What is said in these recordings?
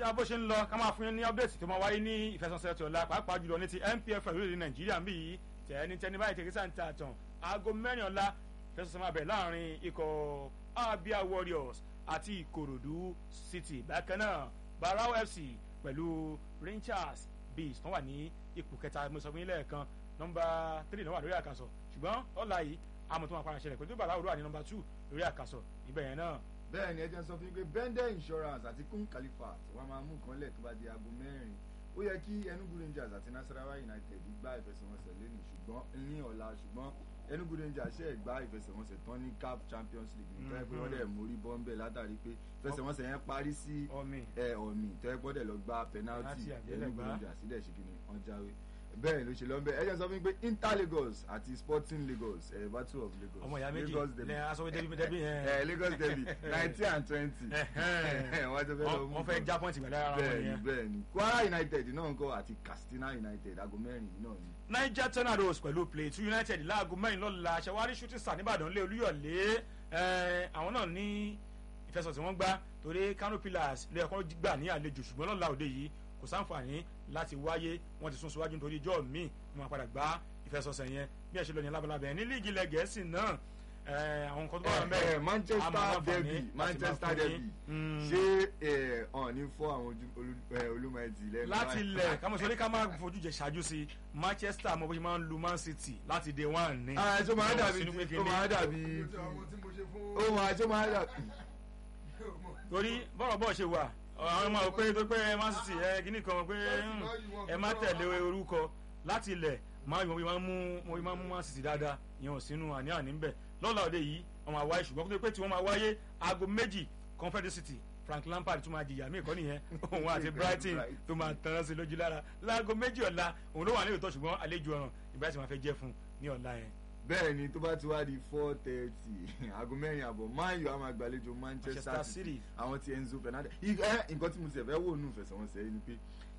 kọjá bó ṣe ń lọ ká máa fún yín ní update tó máa wáyé ní ìfẹsọ̀nsẹ̀ tó la pàápàá jùlọ ní ti NPFL lórílẹ̀ nàìjíríà ń bì yìí tẹ̀ẹ́ni tẹ́ni báyìí tẹ̀kí sáà ń ta àtàn aago mẹ́rin ọ̀la ìfẹsọ̀nsẹ̀ máa bẹ̀rẹ̀ láàrin ikọ̀ Abia Warriors àti Ìkòròdú City bákan náà Barao FC pẹ̀lú Rangers Bees tó wà ní ipò kẹta mo sọ fún yín lẹ́ẹ̀kan nọ́mbà three náà wà lórí àkàsọ̀ ṣùgbọ́n ọ̀la yìí àmọ̀ tó máa padà ṣẹlẹ̀ pẹ̀lú Barao wà ní nọ́mbà two lórí àkàsọ̀ ibẹ̀ yẹn náà bẹ́ẹ̀ ni ẹ jẹ́ sọ fún yín pé bender insurance àti kun califat wọ́n máa mú nǹkan lẹ̀ tó bá di aago mẹ́rin ó yẹ kí enugu rangers àti nasarawa united gbá ìfẹsẹ̀wọnsẹ̀ lẹ́nu ṣùgbọ́n ní ọ̀la ṣùgbọ́n enugu rangers ṣe gbá ìfẹsẹ̀wọnsẹ̀ tán ní caf champions league nítorí ẹ pé wọ́n dẹ̀ mórí bọ́ńbẹ́ látàrí pé ìfẹsẹ̀wọnsẹ̀ yẹn parí sí ẹ ọ̀mì tó ẹ gbọ́dẹ̀ lọ gba penalty enugu rangers dẹ̀ ṣe kí ni wọ́n jáwé bẹ́ẹ̀ ló ṣe lọ bẹ́ẹ̀ ẹ jẹ́ sọ fún mi pé inter lagos àti sporting lagos ẹ battle of lagos ọmọ ìyá méjì lagos derby lẹ́yìn aṣọ débi débi yẹn ẹ lagos derby nineteen and twenty wọ́n ti fẹ́ lọ mú wọ́n fẹ́ já pọ́ǹtì pẹ̀lú ara wọn bẹ́ẹ̀ni yẹn. bẹ́ẹ̀ni kwara united náà ń kọ́ àti katsina united aago mẹ́rin yìí náà ni. niger tornadoes pẹ̀lú plateau united láago mẹ́rin lọ́la ṣẹwárí shooting star nìbàdàn lé olúyọ̀lé ẹ̀, àwọn náà ní ìfẹsọ̀tì wọ́n gbá torí kano pillars lè ẹ̀kọ́ gbà ní àlejò ṣùgbọ́n lọ́la òde yìí kò sáǹfààní láti wáyé wọ́n ti sún síwájú nítorí ijọ́ míì wọ́n máa padà gbá ìfẹsọ̀sẹ̀ yẹn bí ẹ̀ ṣe lọ ní alábàlábẹ̀ ní líìgì ilẹ̀ gẹ̀ẹ́sì náà ẹ̀, àwọn nǹkan tó bá wà Eh, mẹ́rin eh, manchester derby manchester derby ṣé ẹ ọ̀n ní fọ́ àwọn ojú- olú- eh, olúmọ̀ẹ́tì lẹ́nu láti báyìí? ilẹ̀ kámọ̀ sọ ní ká máa fojú jẹ ṣáájú sí manchester mọ̀ bó ṣe máa ń lu man city láti day one ní. Ah, ṣó máa dàbí Sínú pé ó kíní. máa dàbí àwọn tí mo ṣe fún. ó máa ṣó máa dàbí. torí bọ́rọ̀ bọ́ọ̀ ṣe wà àwọn ọmọ pé tó pé man city ẹ kíní kan pé hmm, ẹ má tẹ̀lé orúkọ láti ilẹ̀ máa yọ máa mú mo máa mú man city dáadáa ìyẹn ò sínú àní-àní ń bẹ̀ lọ́la òde yìí wọ́n máa wáyé ṣùgbọ́n kó tó pé tí wọ́n máa wáyé aago méjì confederacy frank lampard tún máa jìyà mí ìkọ́ nìyẹn òun àti brighton tó máa tán sí lójú lára láago méjì ọ̀la òun ló wà ní ìtọ́ ṣùgbọ́n àlejò ọ̀ràn ìbáraẹ̀ sì máa fẹ́ jẹ́ fún un ní ọ̀la yẹn. bẹ́ẹ̀ ni tó bá ti wá di four thirty aago mẹ́rin àbọ̀ man u á máa gbàlejò manchester Manchester city City. àwọn ti enzo fernandez ẹ nǹkan tí mo ti fẹ́ wò nù ìfẹsẹ̀wọnsẹ̀ yìí ni pé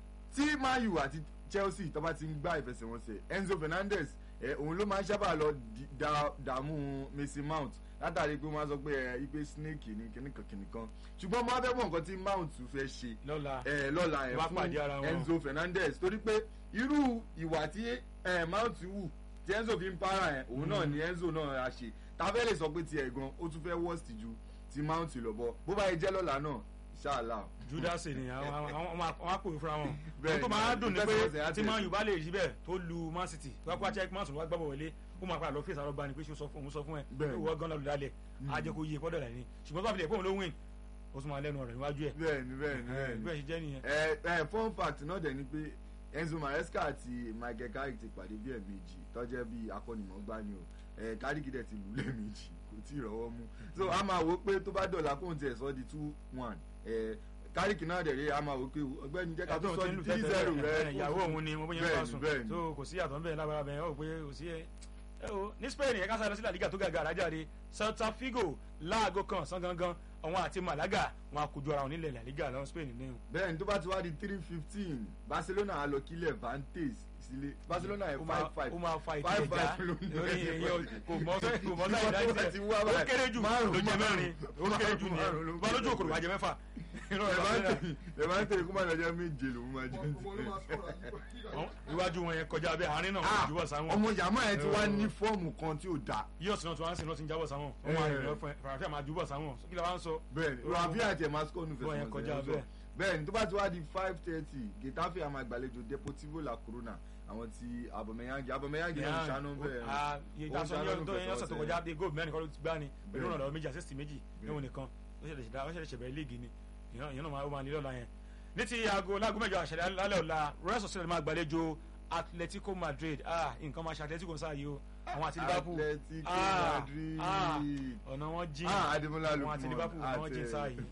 tí man u àti chelsea tó bá ti ń gbá ìfẹsẹ̀wọnsẹ̀ enzo fernandez ẹ òun ló máa ń sábà lọ di- da- dààmú mason mount látàrí pé wọ́n á sọ pé ẹ ipe snake ní kìnnìkan kìnnìkan ṣùgbọ́n mo á fẹ́ mọ̀ nǹkan tí mount fẹ́ ṣe lọ́la ẹ lọ́la ẹ Wá fún pàdé ara wọn. enzo fernandez torí pé irú ìwà tí ẹ mount wù tí enzo fi ń para ẹ òun náà ni enzo náà á ṣe tàbẹ́ lè sọ pé tiẹ̀ gan ó tún fẹ́ worst ju ti mount lọ bọ́ bó bá yẹ jẹ́ lọ́la náà ṣáàlà. judas ni àwọn àwọn àwọn àpò fúnra wọn Bẹ́ẹ̀ ohun tó ni, máa dùn ní pé ìfẹsẹ̀wọnsẹ̀ á tí tẹ̀. man u bá lè rí bẹ́ẹ̀ tó lu man city wá kó achẹ́ man city wá gbàbọ̀ wọlé ó máa padà lọ fèsì àrọ́bá ni pé ṣé o sọ fún òun sọ fún ẹ Bẹ́ẹ̀ ni. ìwọ gan lọ́ọ́ lálẹ́ á jẹ́ kó yí pọ́dọ̀ rẹ̀ ni ṣùgbọ́n tó bá fi lè pé òun ló win ó tún máa lẹ́nu ọ̀rọ̀ níwájú ẹ̀ bẹ́ẹ̀ni bẹ́ẹ̀ni bẹ́ẹ̀ni bẹ́ẹ̀ ṣe jẹ́ nìyẹn. ẹ ẹ fun fact náà dẹ̀ ni pé enzo maresca àti michael carrick ti pàdé bí ẹ̀ẹ̀mejì tọ́jẹ́ bí akọ́nimọ̀ọ́gbá ni o ẹ carrick dẹ̀ ti lù ú lẹ́ẹ̀mejì kò tí ì rọ́wọ́ mú so a máa wò ó pé tó bá dọ̀là kóun tiẹ̀ sọ di two one ẹ carrick náà dẹ̀ rí a máa wò ó pé ọgbẹ́ni jẹ́ ká tó ẹ̀dùn sọ tí ń di lù three tẹ́tẹ́ zero rẹ̀ rẹ ìyàwó òun ni mo bóyá ń bá bẹ́ẹ̀ni sùn bẹ́ẹ̀ni so kò sí àtọ̀ nbẹ̀ lábára bẹ̀ ọ́ pé kò sí ẹ ẹ o ní spain ẹ̀ka sáré sílẹ̀ àdìgà tó gàgà àrájáde celta figo láago kan ọ̀sán gangan àwọn àti malaga wọn a kojú ara wọn nílẹ̀ làlígà lọ́wọ́ spain ní o. bẹ́ẹ̀ni tó bá ti wá di three fifteen barcelona á lọ kílẹ̀ vantage sílé barcelona ẹ̀ ó máa five five ó máa fa five ìtìlẹ̀ já five ló ń lórí bẹ̀rẹ̀. èyàn kò mọ fẹ́ kò mọ Tí sáyé wọ́n dájú bá ti wá ó báyìí, kéré jù márùn-ún, ló jẹ mẹ́rin ó kéré jù márùn-ún ló nìyẹn bá lójú òkòrò wájẹ mẹ́fà Irọ́ ẹ máa ń Barcelona. tẹ̀lé ẹ máa ń tẹ̀lé kó má lọ jẹ́ méje lòún máa jẹ́ ọmọ ló máa sọ̀rọ̀ àyíkọ́. Àwọn iwájú wọn yẹn kọjá bẹ́ẹ̀ àárín náà Ah, wọ́n jùbọ̀ sáwọn ọmọ yàmá ẹ ti wá Eh. ní fọ́ọ̀mù kan tí ò dáa yíyọ̀ sínú tí wọ́n á sìn náà ti ń jábọ̀ sáwọn wọ́n máa Eh. rìn lọ fún ẹ fàràfíà máa jùbọ̀ sáwọn kí la wá ń sọ. bẹ́ẹ̀ni Ó- rafi àti emma scott nù Bọ́ọ̀ yẹn fẹsẹ̀ kọjá wọn bẹ́ẹ̀. bẹ́ẹ̀ni tó bá ti wá di five thirty getafe a máa gbàlejò deportivo la corona àwọn ti abomeyangi abomeyangi náà ń ṣáná bẹ́ẹ̀ Ah, iye Ó tá a sọ ní ṣáná ọdún tó yẹn ọ̀sẹ̀ tó fẹsẹ̀ kọjá bíi góòlù mẹ́rin kọ́ ló ti gbá ni pẹ̀lú Bẹ́ẹ̀. ọ̀nà méjì àṣẹ́sì méjì níwọ̀n nìkan ó ṣẹlẹ̀ ṣẹ̀dá ó ṣẹlẹ̀ ṣẹ̀bẹ̀rẹ̀ líìgì ni ìyẹn ìyẹn náà máa ó máa ní lọ́la yẹn. ní ti aago láago mẹ́jọ àṣẹlẹ̀ lálẹ́ ọ̀la Real Sociedad máa gbàlejò Atletico Madrid ah nǹkan máa ṣe Atletico sáà yìí o àwọn àti Liverpool Atletico Ah, Madrid. ah, ọ̀nà wọn jìn ah ademola àwọn lukman àti Liverpool wọn jìn sáà yìí.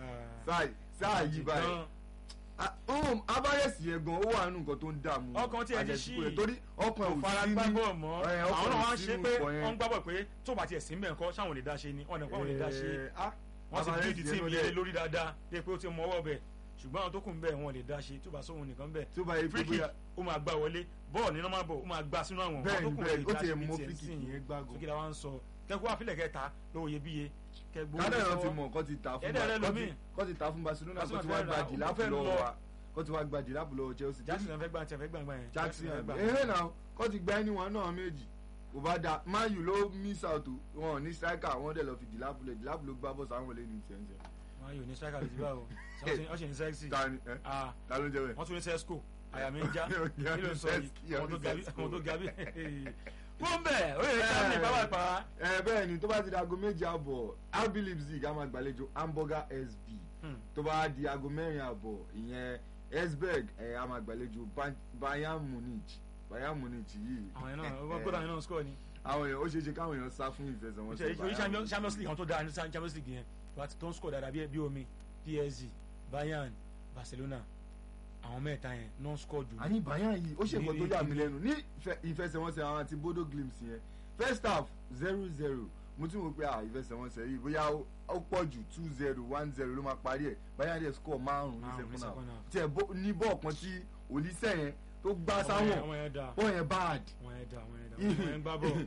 sáà sáà yìí báyìí Ah, ohun abáyẹsì yẹn gan ó wà nínú nǹkan tó ń dààmú Ọkàn tí ẹ ti Atletico ṣí. yẹn, torí ọkàn kò ò fara sí ní gbábọ̀ mọ́ ẹ, ọkàn àwọn náà ò wá ń sí ṣe nínú pé nǹkan yẹn. wọ́n ń gbábọ̀ pé tó bá tiẹ̀ sí ń bẹ̀ ńkọ́ sáwọn ò lè dá ṣe ni ọ̀nà ìpáwọn ò lè dá ṣe Eh, ah, wọ́n ti Alvarez bíi yẹn tíìmù ló yẹn dẹ̀- lórí dáadáa dé pé ó ti mọ ọwọ́ bẹ̀ ṣùgbọ́n àwọn tó kù ń bẹ̀ wọn ò lè dá ṣe tó bá sóhun nìkan bẹ̀ tó bá yẹ pé free kick bóyá ó máa gbá wọlé bọ́ọ̀ ní normal ball ó máa gbá sínú àwọn bẹ́ẹ̀ àwọn tó ni kù ò lè bẹ́ẹ̀ ó dá ti ṣe ẹ̀ bíi mọ tiẹ̀ free sí kick yìí yẹn gbágo sókè la wá ń sọ kẹ́kọ̀ọ́ àfilẹ̀ kẹta lówó iyebíye kẹgbọn kádà náà ti mọ̀ kọ́ ti ta fún Ẹ̀dẹ̀ rẹ Ba- kọ́ lómi. ti- kọ́ ti ta fún Barcelona kọ́ Barcelona ti wá fẹ́ gba ra- jìlápù ó fẹ́ lọ́wọ́ lọ. wa kọ́ ti wá gba jìlápù lọ́wọ́ Chelsea Jackson fẹ́ gbà tiẹ̀ fẹ́ gbà gbà yẹn Jackson fẹ́ gbà ẹ̀hẹ́ náà kọ́ ti gba ẹni wọn náà méjì kò bá da Man U ló miss out o. wọn ò ní striker wọn dẹ̀ lọ fi jìlápù lẹ̀ jìlápù ló gbá bọ́ọ̀sì àwọn olè ní tiẹ̀ ń tiẹ̀. wọn yóò ní striker lè ti bá o wọ́n ṣe ní sexy ta ni ẹ ah ta ló ń jẹ bẹ́ẹ̀. wọ́n tún ní sesco àyà mi ń já Yeah, kí ló ń sọ yìí yeah, àwọn tó gabi Sesco. àwọn tó gabi fún bẹ́ẹ̀ ó yẹ ká ní pápápá ẹ bẹ́ẹ̀ ni tó bá ti di aago méje àbọ̀ RB Leipzig á máa gbàlejò Hamburger SV tó bá di aago mẹ́rin àbọ̀ ìyẹn Esberg ẹ á máa gbàlejò Ban- Bayern Munich Bayern Munich yìí àwọn yẹn náà wọ́n gbọ́dọ̀ àwọn yẹn náà score ni àwọn èèyàn ó ṣeé ṣe káwọn èèyàn sá fún ìfẹsẹ̀wọnsẹ̀ ìṣe Champions Champions League àwọn tó dáa ní Champions League yẹn tó ń score dáadáa bí bí omi PSG Bayern Barcelona àwọn mẹ́ta yẹn non score jù àní Bayern yìí ó ṣe nǹkan tó Ní- yà mí lẹ́nu ní ìfẹ- ìfẹsẹ̀wọnsẹ̀ àwọn àti Bodo Glimt yẹn first half zero zero mo tún wò pé à ìfẹsẹ̀wọnsẹ̀ yìí bóyá ó- ó pọ̀ jù two zero one zero ló máa parí ẹ̀ Bayern dẹ̀ score márùn-ún ní Márùn-ún ní second half second half. tiẹ̀ bó- ní bọ́ọ̀ kan tí Olise yẹn tó gbá àwọn sáwọn yẹn- àwọn yẹn dáa bọ́ọ̀ yẹn bad. àwọn yẹn dáa àwọn yẹn dáa àwọn yẹn ń gbá bọ̀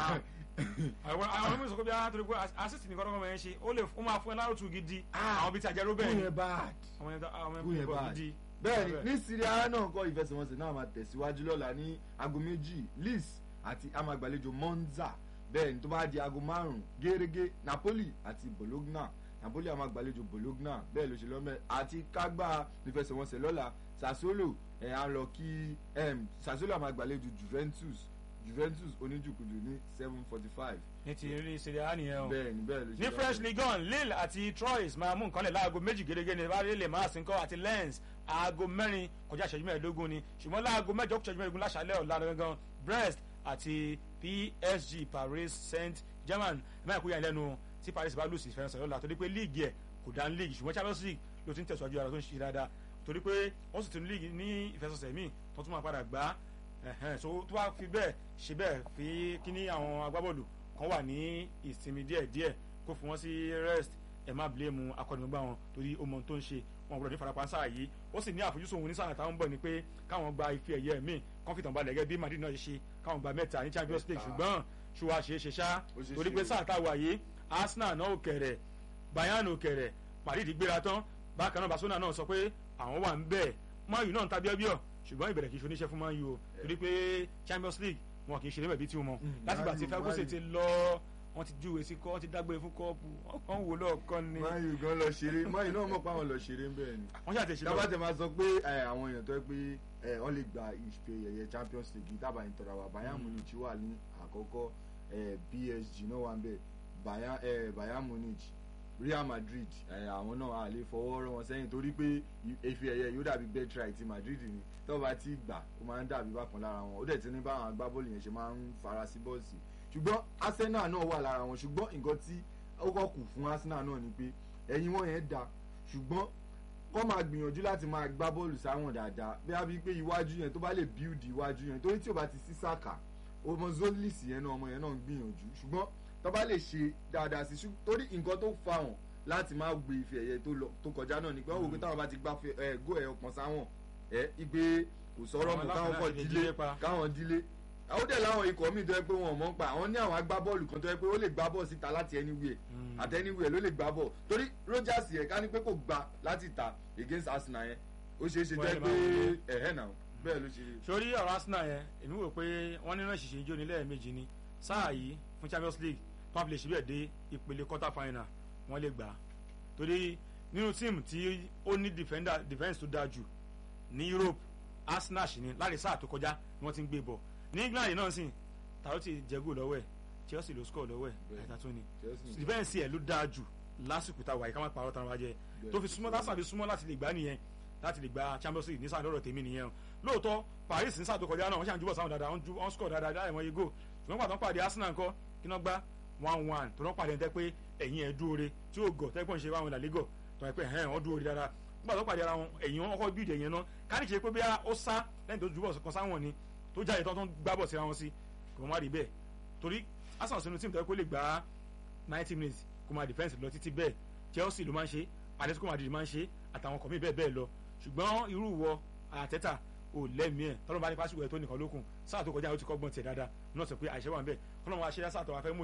àwọn àwọn ọmọ ìsọkọ bí a torí pé assist ní kọ́kọ́ máa ń ṣe ó lè ó máa fún ẹ láròtù gidi àwọn bíi ti àjẹrò bẹ́ẹ̀ bọ́ọ̀ ni yẹn bad. àwọn yẹn dáa àwọn bọ́ọ̀ yẹn yẹn bọ̀ bad. gidi bẹ́ẹ̀ni ní Serie A náà kọ́ ìfẹsẹ̀wọnsẹ̀ náà máa tẹ̀síwájú lọ́la ní aago méjì Leeds àti amagbàlejò Monza bẹ́ẹ̀ni tó bá di aago márùn-ún gẹ́gẹ́ Napoli àti Bologna Napoli amagbàlejò Bologna bẹ́ẹ̀ ló ṣe lọ́mẹ́ àti kágbá ìfẹsẹ̀wọnsẹ̀ lọ́la Sassuolo ẹ̀ á lọ kí em, Sassuolo amagbàlejò Juventus Juventus oníjùkújù ní seven forty five ní ti eré Serie A nìyẹn o bẹ́ẹ̀ni bẹ́ẹ̀ ló ṣe ní French Ligue 1 Lille àti Troyes máa mú nǹkan lẹ̀ láago méjì gẹ́gẹ́ ní bá lè máa sin kọ́ àti Lens aago mẹ́rin kọjá ìṣẹ́jú mẹ́ẹ̀ẹ́dógún ni ṣùgbọ́n láago mẹ́jọ kọjá ìṣẹ́jú mẹ́ẹ̀ẹ́dógún láṣálẹ́ ọ̀la gangan Brest àti PSG Paris Saint-Germain mẹ́rin kúrò yẹn lẹ́nu tí Paris bá lùsì fẹ́ràn lọ́la torí pé líìgì ẹ̀ kò dá ní líìgì ṣùgbọ́n Champions League ló ti ń tẹ̀síwájú ara tó ń ṣe dáadáa torí pé wọ́n sì tún ní líìgì ní ìfẹsọ̀sẹ̀ míì tó tún máa padà gbá ẹ̀hẹ́n so tó bá fi bẹ́ẹ̀ ṣe bẹ́ẹ̀ fi kíní àwọn agbábọ́ọ̀lù kan wà ní ìsinmi díẹ̀díẹ̀ kó fún wọn sí rest ẹ má blame akọ́nimọ̀gbà wọn torí ó mọ ohun tó ń ṣe wọn gbọdọ̀ ní farapa sáà yìí ó sì ní àfojúsùn òun ní sáà táwọn ń bọ̀ ni pé káwọn gba ife ẹ̀yẹ míì kán fìtàn balẹ̀ gẹ́gẹ́ bí Madrid náà ṣe ṣe káwọn gba mẹ́ta ní Champions League Mẹ́ta. ṣùgbọ́n ṣùwà ṣe é ṣe ṣá Ó ṣe é torí ṣe. pé sáà táwa yìí Arsenal náà ò kẹ̀rẹ̀ Bayern ò kẹ̀rẹ̀ Madrid gbéra tán bákan náà Barcelona náà sọ pé àwọn wà ń bẹ̀ Man U náà ń ta bíọ́bíọ́ ṣùgbọ́n ìbẹ̀rẹ̀ kì í ṣe oníṣẹ́ fún Man U o torí pé Champions League wọn kì í ṣe níbẹ̀ bí tí wọn Mm, láti gbà tí Man U, Ferguson Man U. ti lọ wọn ti júwe sí kọ́ wọn ti dágbére fún kọ́ọ̀pù wọn kàn ń wò lọ́ọ̀kan ni Man U gan lọ ṣeré Man U náà mọ̀ pé àwọn lọ ṣeré ń bẹ́ẹ̀ ni. wọ́n ṣàtẹ̀sí lọ. tábà tẹ máa sọ pé ẹ, àwọn èèyàn tó yẹ pé ẹ, wọ́n lè gba ìfẹ́ ẹ̀yẹ Champions League dábàá ìtọ́ra wa Bayern Mm. Munich wà ní àkọ́kọ́ ẹ, PSG náà wà ń bẹ̀ Bayern ẹ, Bayern Munich Real Madrid ẹ, àwọn náà a lè fọwọ́ rọ́ wọn sẹ́yìn torí pé ife ẹ̀yẹ yóò dàbí betray ti Madrid ni tó bá ti gbà ó máa ń dàbí bákan lára wọn ó dẹ̀ ti ní báwọn agbábọ́ọ̀lù yẹn ṣe máa ń fara sí bọ́ọ̀sì ṣùgbọ́n Arsenal náà wà lára wọn ṣùgbọ́n nǹkan tí ó kọ́ kù fún Arsenal náà ni pé ẹ̀yìn wọn yẹn da ṣùgbọ́n kọ́ máa gbìyànjú láti máa gbá bọ́ọ̀lù sáwọn dáadáa bí a bí pé iwájú yẹn tó bá lè build iwájú yẹn torí tí o bá ti sí sàkà ọmọ zolis yẹn náà ọmọ yẹn náà ń gbìyànjú ṣùgbọ́n tó bá lè ṣe dáadáa sí ṣùgbọ́n torí nǹkan tó fa wọn láti máa gbé ife ẹ̀yẹ tó lọ tó kọjá náà ni pé wọ́n wò pé táwọn bá ti gbá fe- ẹ̀ gó ẹ̀ ọ̀pọ̀ sáwọn ẹ̀ igbe kò sọ̀rọ̀ Àwọn mọ́ káwọn kọ̀ aláfẹ́ láti dílé dílé pa. káwọn dílé àwọn dẹ̀ láwọn ikọ̀ míì tó yẹ pé wọn ò mọ̀ ń pa àwọn ní àwọn agbábọ́ọ̀lù kan tó yẹ pé ó lè gbá bọ́ọ̀ síta láti anywhere Mm. àtẹniwẹ̀ ló lè gbá bọ̀ torí Rogers yẹn ká ní pé kò gba láti ta against Arsenal yẹn ó ṣeé ṣe Wọ́n jẹ́ lè pé máa wọlé. ẹ̀hẹ́ náà bẹ́ẹ̀ ló ṣe rí. sórí ọ̀rọ̀ Arsenal yẹn èmi wò pé wọ́n ní náà ṣìṣe ijó ní lẹ́ẹ̀mejì ni sáà yìí fún Champions League tó wọ́n fi lè ṣe bẹ́ẹ̀ dé ìpele quarter final wọ́n lè gbà á torí nínú tíìmù tí ó ní defender defence tó dáa jù ní Europe Arsenal ṣì ní láti sáà tó kọjá ni wọ́n ti ń gbé bọ̀ ní England náà sì tàbí ti jẹ́gò lọ́wọ́ ẹ̀ Chelsea ló score lọ́wọ́ ẹ̀ Bẹ́ẹ̀. àìta tó ni Chelsea. defence ẹ̀ ló dáa jù lásìkò táwa yìí ká má parọ́ tán wájẹ́ tó fi súnmọ́ lásán fi súnmọ́ láti lè gbá nìyẹn láti lè gba Champions League ní sáà lọ́rọ̀ tèmi nìyẹn o lóòótọ́ Paris ní sáà tó kọjá náà wọ́n ṣàǹjúbọ̀ sáwọn dáadáa wọ́n ju wọ́n score dáadáa dáa ìmọ̀ igbó ṣùgbọ́n pàtó pàdé Arsenal ńkọ́ kí wọ́n gbá one one tó wọ́n pàdé ẹni tẹ́ pé ẹ̀yìn ẹ̀ dúore tí ó gọ̀ tẹ́gbọ́n ṣe wáwọn ìlàlégọ̀ tó wọ́n pẹ́ ẹ̀hẹ́n wọ́n dúore dáadáa nígbà tó pàdé ara wọn ẹ̀yìn wọn kọ́ bíìdì ẹ̀yìn náà káàdì ṣe pé bí ó sá lẹ́yìn tó jùbọ̀ kan sáwọn ni tó jáde tán tó ń gbábọ̀ síra wọn sí kò má rí bẹ́ẹ̀ torí Arsenal sínú tíìmù tó yẹ kó lè gbá ninety minutes kó máa defence lọ títí bẹ́ẹ̀ Chelsea ló máa ń ṣe Atletico Madrid máa ń ṣe àtàwọn kọ̀mí bẹ́ẹ̀ bẹ́ẹ̀ lọ ṣùgbọ́n irú wọ àtẹ́tà ò lẹ́mìí ẹ̀ tọ́lọ́ bá ní pásítọ̀ ẹ̀ tó nìkan lókun sáà tó kọjá ó ti kọ́gbọ́n tiẹ̀ dáadáa náà sọ pé àìṣe wà ń bẹ̀ kọ́lọ́mù aṣẹ́dá sáà tó wà fẹ́ mú yìí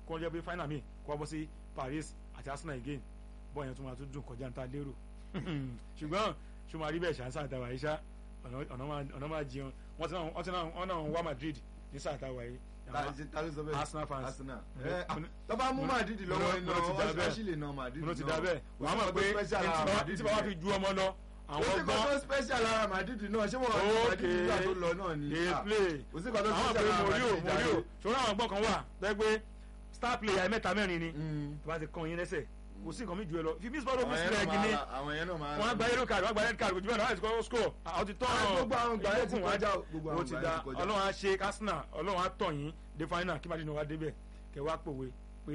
kó wọ́n jẹ́ pé final mi kó wọ́n bọ́ sí Paris àti Arsenal again bọ́ọ̀ yẹn tún máa tún dùn kọjá níta lérò ṣùgbọ́n ṣùgbọ́n àríbẹ̀ ṣàǹsà àtàwà yìí ṣá ọ̀nà máa jẹun wọ́n ti náà wọ́n ti náà wọ́n náà wá Madrid ní sáà àtàwà yìí ta ló sọ bẹ́ẹ̀ Arsenal fans. Arsenal Mo- ẹ mo- tó bá mú mo- Madrid lọ́wọ́ mo- iná mo ti dá bẹ́ẹ̀. ọ̀ṣì lè na Madrid mo ti náà. dá bẹ́ẹ̀ Kò wọ́n á sí mọ̀ nǹkan pé tó special lára Madrid tí bàbá fi yẹn. ju ọmọ lọ kò àwọn sí nǹkan tó gbọ́n special lára Madrid náà ṣé wọ́n wà ní Okay. Madrid nígbà tó lọ náà ni dey Ah, play kò sí nǹkan tó àwọn special pé lára morio Madrid morio jáde. ṣòro àwọn gbọ́n kan wà tẹ́ pé star player mẹ́ta mẹ́rin ni Mm. tó bá ti kàn yín lẹ́sẹ̀ kò sí nǹkan mi jù ẹ lọ fi miss ball àwọn miss yẹn leg náà ni máa- àwọn yẹn náà máa wọ́n á gba yellow card wọ́n á gba red card kò jù bẹ́ẹ̀ náà láti kọ́ score àwọn ti tọ́ Ah, gbogbo àwọn ìgbà yẹn ti ìgbókùn wọn kọjá o, gbogbo ó àwọn ti ìgbà da yẹn ti kọjá. ọlọ́run á ṣe Arsenal ọlọ́run á tọ̀ yín dé final kí Madrid náà wá débẹ̀ kẹ wá pòwe pé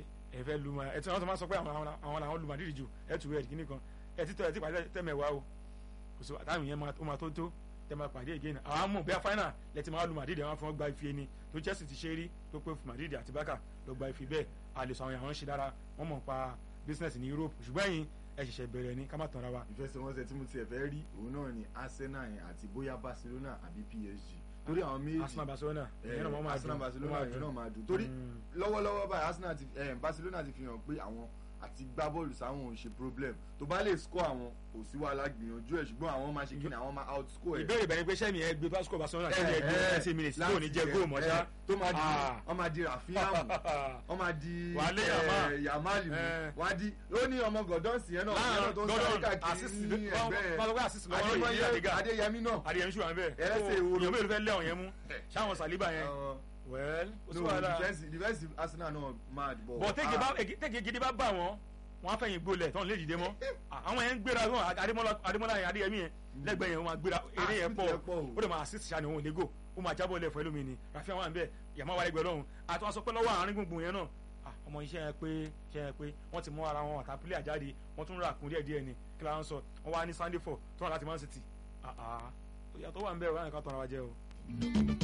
ẹ fẹ́ lu ma ẹ tí wọ́n máa sọ pé àwọn àwọn- àwọn làwọn lu Madrid jù ẹ tù ẹ kíní kan ẹ ti tọ́ ẹ ti pàdé tẹ́mẹ̀wá o kò sí àtàwọn yẹn máa- ó máa tó tó tẹ́ máa pàdé again àwọn amú bẹ́ẹ̀ final lẹ́tí máa lu Madrid àwọn afọ́n gba ife ni tó Chelsea ti ṣe rí tó pé Madrid àti Barca ló gba ife bẹ́ẹ̀ a lè sọ àwọn àwọn ń ṣe dára wọ́n mọ̀ pa business ní Europe ṣùgbọ́n ẹ̀yin ẹ ṣẹ̀ṣẹ̀ bẹ̀rẹ̀ ni ká má tanra wa ìfẹsẹ̀wọnsẹ̀ tí mo tiẹ̀ fẹ́ rí òun náà ni Arsenal yẹn àti bóyá Barcelona àbí PSG torí àwọn méjì Arsenal Barcelona eh, ìyẹn náà wọ́n máa Arsenal dùn, Barcelona wọ́n máa yẹn dùn. náà máa dùn torí Mm. lọ́wọ́lọ́wọ́ báyìí Arsenal ti eh, Barcelona ti fi hàn pé àwọn àti gbá bọ́ọ̀lù sáwọn ò ṣe problem tó bá lè score àwọn kò sí wàhálà gbìyànjú ẹ̀ ṣùgbọ́n àwọn máa ṣe kí ni àwọn máa outscore ẹ̀. ìbéèrè bẹ̀rẹ̀ pé sẹ́mi ẹ gbé pásítọ̀ Barcelona sẹ́mi ẹ gbé Eh, ẹsẹ̀ minutes tí láti ò ní jẹ́ jẹ- góò mọ́ ṣá. eh, tó máa di Ah. wọ́n máa di Rafinha mú wọ́n máa di Wà á lé eh, Yamal. Yamal mú Eh. wọ́n á di ó ní ọmọ Gordon sí yẹn náà ìyẹn náà tó ń sáré Gordon káàkiri assist ní wọ́n ẹgbẹ́ sọ pé assist lọ́wọ́ yìí ní Adémọ́yé àdìgá Adéyẹmí náà adìyẹmí ṣùgbọ́n bẹ́ẹ̀ Ẹlẹ́sẹ̀ So, ìwòrò. èèyàn mélòó fẹ́ lé ọ̀yẹn mú ṣáwọn Saliba yẹn Àwọn- well ó sì no wà lára defensive defensive Arsenal náà mad but bọ̀ tẹ́gẹ̀ ah, bá tẹ́gẹ̀ gidi bá bà wọ́n wọ́n á fẹ̀yìn gbolẹ̀ tọ́n lè dìde mọ́ àwọn yẹn ń gbéra wọn Adémọ́lá Adémọ́lá yẹn Adéyẹmí yẹn lẹ́gbẹ̀ẹ́ yẹn wọ́n máa gbéra eré yẹn assist pọ̀ yẹn pọ̀ o. ó lè máa assist ṣáà ní òun lẹ́gò ó máa jábọ̀ lẹ̀ fún ẹlòmíì ni Rafinha wà ń bẹ̀ yàmá wà lẹ́gbẹ̀ẹ́ lọ́hùn àti wọn sọ pé lọ́wọ́ àárín gbùngbùn yẹn náà ah, ọmọ iṣẹ́ yẹn pé iṣẹ́ yẹn pé wọ́n ti mú ara wọn àtà pílẹ̀ àjáde wọ́n tún rà kún díẹ̀ díẹ̀ ni kí la ń sọ wọ́n wá ní Sunday four tó wà láti Man City ah ah ìyàtọ̀ wà ń bẹ̀ wọ́n á nìkan tọ́ra wa jẹ́ o.